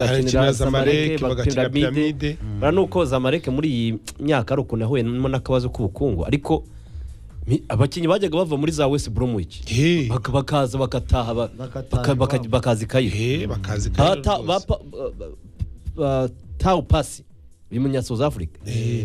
arakina zamareke bagakina piramide piramide bara nuko zamareke muri iyi myaka ari ukuntu yahuyemo n'akabazo k'ubukungu ariko mi- abakinnyi bajyaga bava muri za west bromwich He. Bak- bakaza bagataha ba- Bagataha baka- baka- iwabo. bakaza ikayira Eh, bakazi kandi rwose. tawu pasi bimunya south africa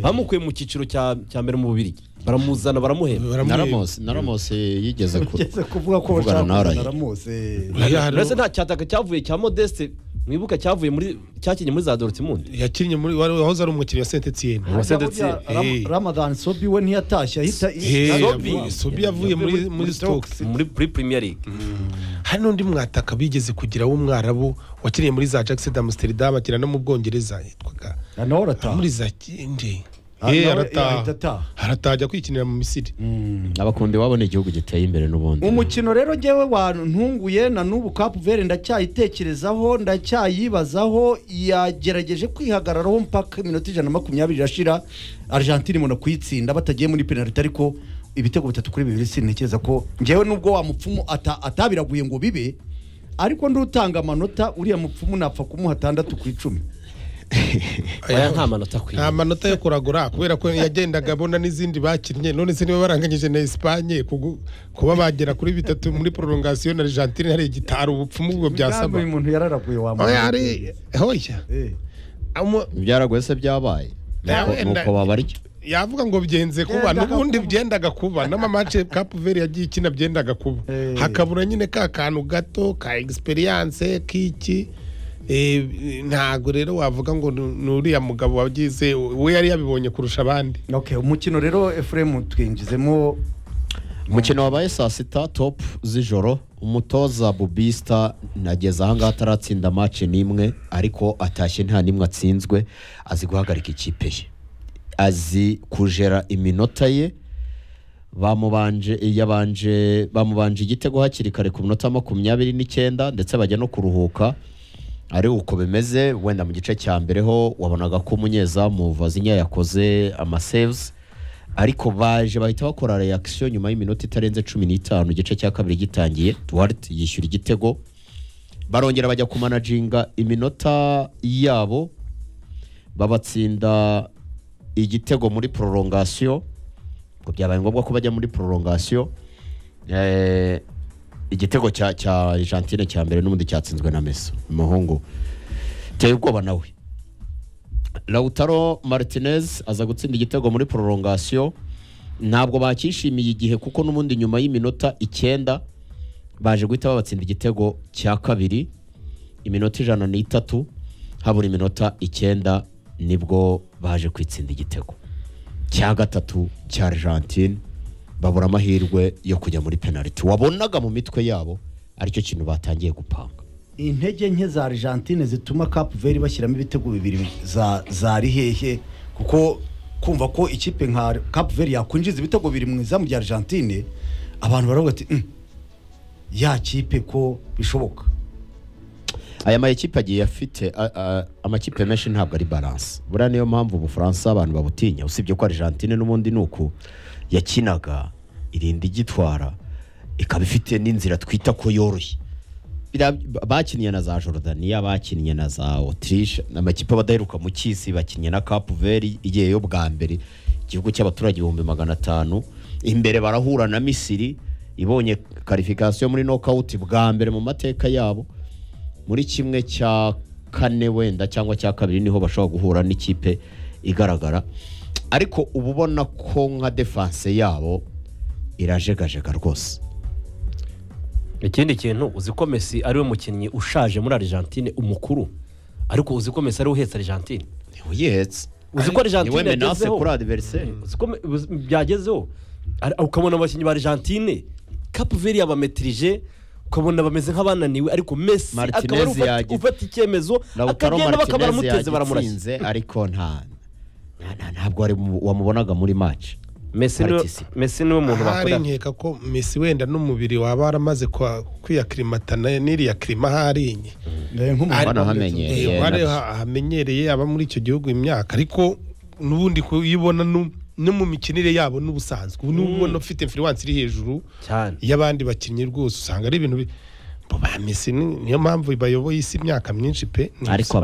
bamukuye mu cyiciro cya cya mbere mu bubirigi baramuzana baramuhemba Baramuhemba. na ramos na ramos eh, yigeze kure Ugeze kuvuga ko Kuvugana bashaka nawe kuzana ramuse Oya, hari uretse uwo- nta cyataka cyavuye cya modeste mwibuka cyavuye muri cyakinnye muri za dortmund yakinnye muri wari- wahoze ari umukinnyi wa saint etienne Ubu se ndetse- Hey. ramadani sobi we ntiyatashye ahita Sobi. sobi yavuye muri muri stoke muri muri premier league hari n'undi mwataka bigeze kugira w'umwarabu wakiniye muri za jackson d'amsterdam akina no mu bwongereza yitwaga nawe arataha muri za kindi Ah, Eh, nawe- eh, ahita arataha ataha. arataha ajya kwikinira mu misiri abakundi wabo ni igihugu giteye imbere n'ubundi umukino rero jyewe wantunguye na n'ubu kapu vere ndacyayitekerezaho ndacyayibazaho yagerageje kwihagararaho mpaka iminota ijana na makumyabiri irashira argentine imona kuyitsinda batagiye muri penaliti ariko ibitego bitatu kuri bibiri sintekereza ko njyewe nubwo wa mupfumu ata- atabiraguye ngo bibe ariko ndutanga amanota uriya mupfumu napfa kumuha atandatu ku icumi aya nta manota akwiye nta manota yo kuragura kubera ko yagendaga abona n'izindi bakinnye none se niba baranganyije na esipanye kugu- kuba bagera kuri bitatu muri prolongation na argentine hari igitaro ubupfumu ubwo byasaba uyu muntu yararaguye wa oya muntu. hari hoya Eh. Amo- byaragoye se byabaye Nawe Nuko- nda- nuko babarya yavuga ngo byenze kuba Byendaga n'ubundi kuba. byendaga kuba n'amamace kapu veri yagiye ikina byendaga kuba Eh. hakabura nyine ka kantu gato ka egisperiyanse k'iki Eh, ntago rero wavuga ngo ni ni uriya mugabo wagize we yari yabibonye kurusha abandi Okay, umukino rero efuremu twinjizemo umukino wabaye saa sita topu z'ijoro umutoza bubisita nageze ahangaha ataratsinda maci n'imwe ariko atashye nta n'imwe atsinzwe azi guhagarika ikipe ye azi kujera iminota ye bamubanje yabanje bamubanje igitego hakiri kare ku minota makumyabiri n'icyenda ndetse bajya no kuruhuka ari uko bimeze wenda mu gice cya mbere ho wabonaga ko umunyezamu vazinya yakoze amasevuzi ariko baje bahita bakora reakisiyo nyuma y'iminota itarenze cumi n'itanu igice cya kabiri gitangiye duwarite yishyura igitego barongera bajya kumanajinga iminota yabo babatsinda igitego muri prolongation ngo byabaye ngombwa ko bajya muri prolongation eh, igitego cya cya Argentine cya mbere n'ubundi cyatsinzwe na Messi umuhungu teye ubwoba nawe Lautaro Martinez aza gutsinda igitego muri prolongation ntabwo bakishimiye igihe kuko n'ubundi nyuma y'iminota icyenda baje guhita babatsinda igitego cya kabiri iminota ijana n'itatu habura iminota icyenda nibwo baje kwitsinda igitego cya gatatu cya argentine babura amahirwe yo kujya muri penaliti wabonaga mu mitwe yabo aricyo kintu batangiye gupanga intege nke za argentine zituma cap veri bashyiramo ibitego bibiri za za rihehe kuko kumva ko ikipe nka cap veri yakwinjiza ibitego bibiri mu izamu rya argentine abantu baravuga ati "Mm, ya kipe ko bishoboka aya ma ekipe agiye afite a- a- amakipe menshi ntabwo ari balance buriya niyo mpamvu ubufaransa abantu babutinya usibye ko argentine n'ubundi ni uku yakinaga irinda igitwara ikaba ifite n'inzira twita ko yoroshye Biriya b- bakinnye na za Jordania bakinnye na za Autriche ni amakipe abadaheruka mu cyisi bakinnye na Cap Vert igiye yo bwa mbere igihugu cy'abaturage ibihumbi magana atanu imbere barahura na Misiri ibonye qualification muri knockout bwa mbere mu mateka yabo muri kimwe cya kane wenda cyangwa cya kabiri niho bashobora guhura n'ikipe igaragara ariko uba ubona ko nka defense yabo irajegajega rwose ikindi kintu uzi ko messi ariwe mukinnyi ushaje muri argentine umukuru ariko uzi ko messi ariwe uhetse argentine uyihetse Uzi ko Argentine niwe menace yagezeho? kuri adversaire uzi ko Me- uzi- byagezeho Ari- ukabona abakinnyi ba argentine cape veri yabametirije ukabona bameze nk'abananiwe ariko messi Martinez akaba ari ufata- yagize- ufata icyemezo Lautaro akagenda bakaba Martinez baramuteze baramurashya yagitsinze ariko nta nta- nta- ntabwo wari mu- wamubonaga muri match messi niwe Participe. Messi niwe muntu ahari bakora nkeka ko mesi wenda n'umubiri waba waramaze kwa- kwiyakirimatana n'iriya kirima harinye Hano Eh, hamenyereye wari nabyo. ha- hamenyereye aba muri icyo gihugu imyaka ariko n'ubundi kuyibona no no mu mikinire yabo n'ubusanzwe ubu n'ubona ufite influence iri hejuru cyane y'abandi bakinnyi rwose usanga ari ibintu bi- abo ba Messi ni- niyo mpamvu bayoboye isi imyaka myinshi pe Ariko